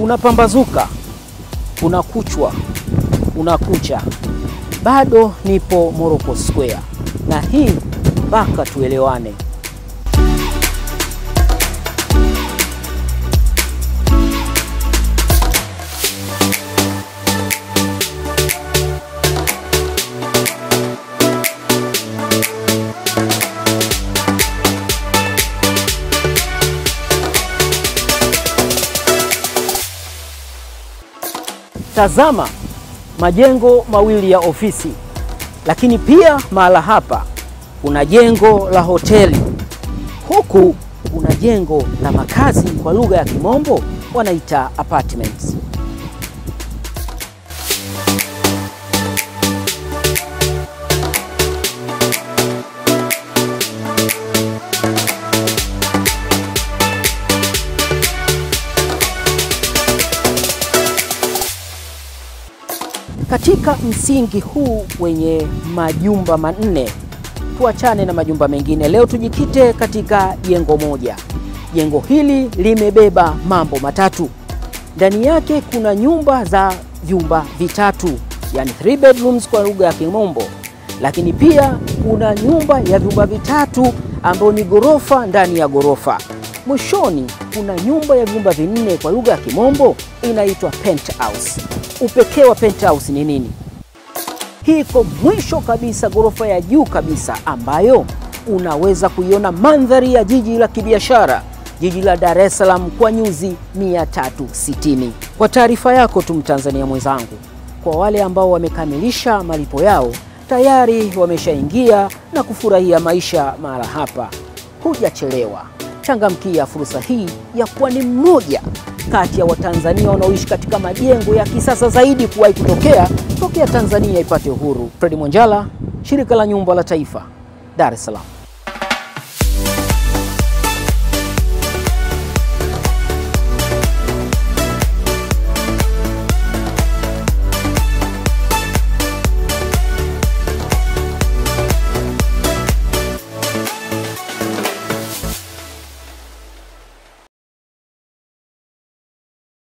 Kunapambazuka, kuna kuchwa, kuna kucha, bado nipo Morocco Square, na hii mpaka tuelewane. Tazama majengo mawili ya ofisi, lakini pia mahala hapa kuna jengo la hoteli, huku kuna jengo la makazi, kwa lugha ya Kimombo wanaita apartments. Katika msingi huu wenye majumba manne, tuachane na majumba mengine. Leo tujikite katika jengo moja. Jengo hili limebeba mambo matatu. Ndani yake kuna nyumba za vyumba vitatu, yani three bedrooms kwa lugha ya Kimombo, lakini pia kuna nyumba ya vyumba vitatu ambayo ni ghorofa ndani ya ghorofa. Mwishoni kuna nyumba ya vyumba vinne kwa lugha ya Kimombo inaitwa penthouse. Upekee wa penthouse ni nini? Hii iko mwisho kabisa, ghorofa ya juu kabisa, ambayo unaweza kuiona mandhari ya jiji la kibiashara, jiji la Dar es Salaam kwa nyuzi 360. Kwa taarifa yako tu, Mtanzania mwenzangu, kwa wale ambao wamekamilisha malipo yao tayari wameshaingia na kufurahia maisha mahala hapa, hujachelewa. Changamkia fursa hii ya kuwa ni mmoja kati ya Watanzania wanaoishi katika majengo ya kisasa zaidi kuwahi kutokea tokea Tanzania ipate uhuru. Fredi Mwanjala, Shirika la Nyumba la Taifa, Dar es Salaam.